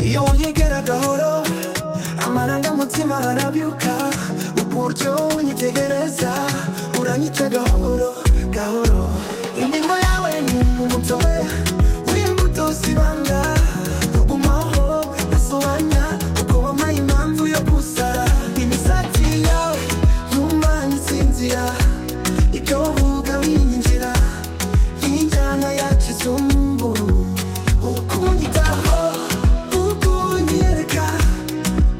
iyo unyigera gahoro amarangamutima arabyuka uburyo unyitegereza uranyita gahoro gahoro ingingo yawe ni umutobe w'imbuto zibanda umaho asobanya uko wampaye impamvu yo gusara imisatsi yawe yumva nsinzira ibyo uvuga binyinjira nk'injyana ya kizungu ukunyitaho ukunyereka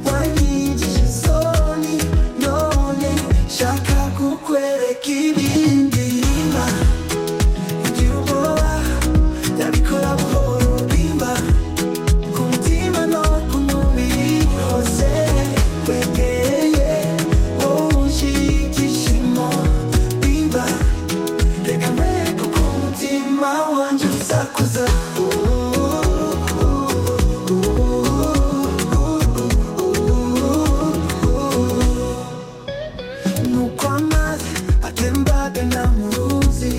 wanyigije isoni none nshaka kukwereka ibindi bimba ugira ubwoba ndabikora buhoro bimba ku mutima no ku mubiri hose wegereye wowe unshyigikishimo bimba reka mwereke uko umutima wanjye usakuza nuko amazi atembagana mu ruzi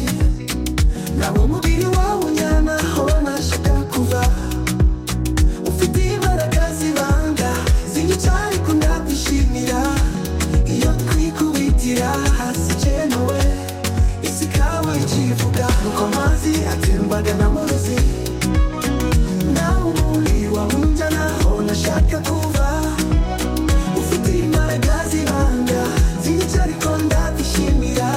nawo umubiri wawe unyana aho nashaka kuva ufite imbaraga zibanga zinyica ariko ndakwishimira iyo twikubitira hasi ikenewe isi ikawa ikivuga nuko amazi atembagana mu ruzi nawe umubiri wawe unjyana aho nashaka kuva ufite imbaraga zibanga zica ariko ndabishimira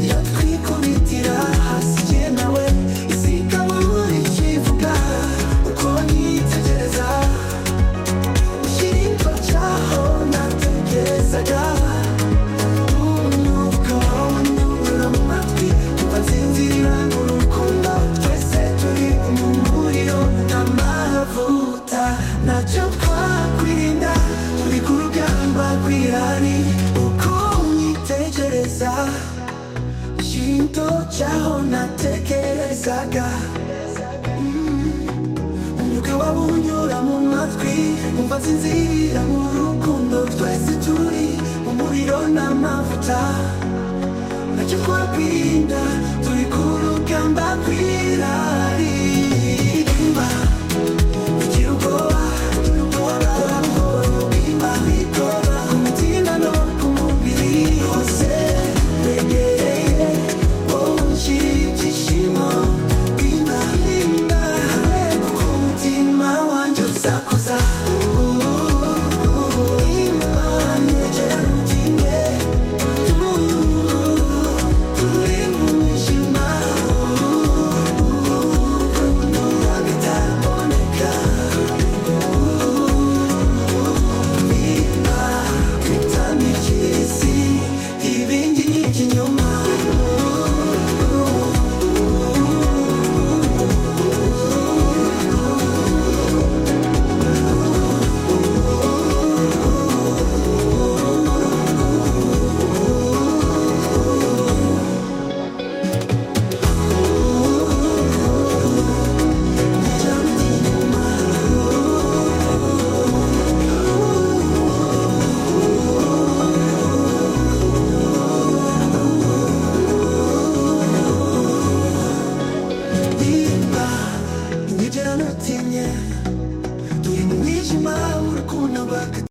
iyo twikubitira hasi jye nawe isi ikaba ikivuga uko nitegereza ushyirwa cyaho nategerezaga umwuka wanyura mu matwi kuva nsinzirira mu rukundo twese turi mu muriro n'amavuta ntacyo twakwirinda turi ku rugamba rw'irari uko unyitegereza shinto cyaho natekerezaga umwuka waba unyura mu matwi umva nsinzirira mu rukundo twese turi mu muriro n'amavuta ntacyo twakwirinda turi ku rugamba rw'irari